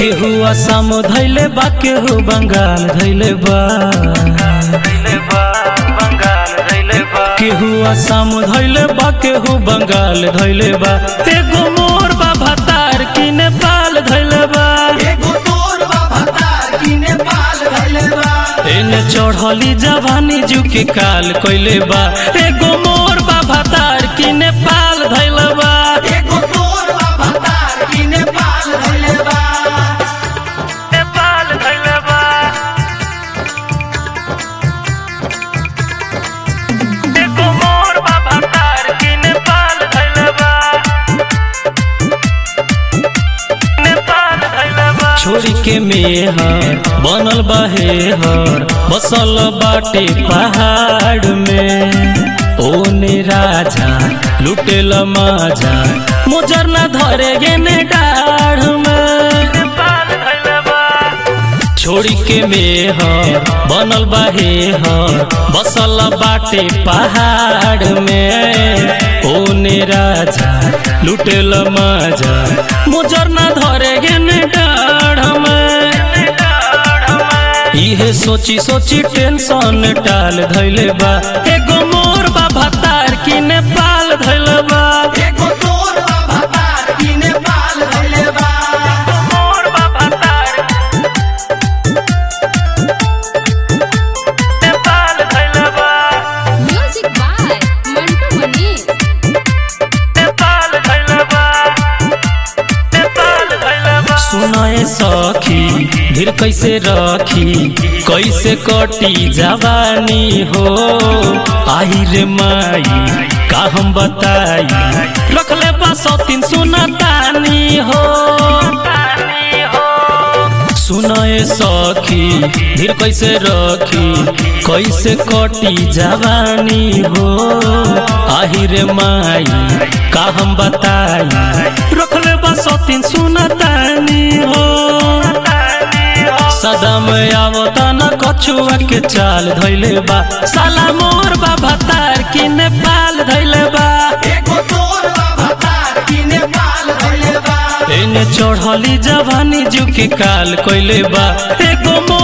केहू असम धैले बा केहू बंगाल धैले बा केहू असम धैले बा केहू बंगाल धैले बा एगो मोर बा भतार की नेपाल धैले बा एगो तोर बाबा तार की नेपाल धइले बा एने चढ़ली जवानी जू के काल कइले बा एगो मोर बा भतार की नेपाल धैले बा एगो तोर बाबा तार की नेपाल धइले बा नेपाल धैले बा एगो मोर बा भतार की नेपाल धैले बा नेपाल धैले बा छोरी के मेहर बनल बहेहर बसल बाटे पहाड़ में ओने राजा लुटेल माजा मुजर न धरे गेने डाढ़ में छोड़ी के मेहर बनल बहेहर बसल बाटे पहाड़ में ओने राजा लुटेल माजा मुजर न धरे गेने डाढ़ में इहे सोची सोची टेंशन टाल धैले बा एगो मोर बा भतार की नेपाल धैले बा एगो तोर बाबा तार की नेपाल धइले बा मोर बा भतार नेपाल धैले बा Music by Mantu Mani. Nepal धैले बा नेपाल धैले बा सुनाए सखी धीर कैसे रखी कैसे कटी जवानी हो आई रे माई का हम बताई रखले बा सतीन सुनतानी हो सुनाए सखी धीर कैसे रखी कैसे कटी जवानी हो आही रे माई का हम बताई रखले बा सतीन सुनतानी हो सदम आवता न कछुआ के चाल धैले बा साला मोर बा भतार की नेपाल धैले बा एगो तोर बाबा तार की नेपाल धइले बा एने चढ़ली जवानी जू के काल कइले बा एगो मोर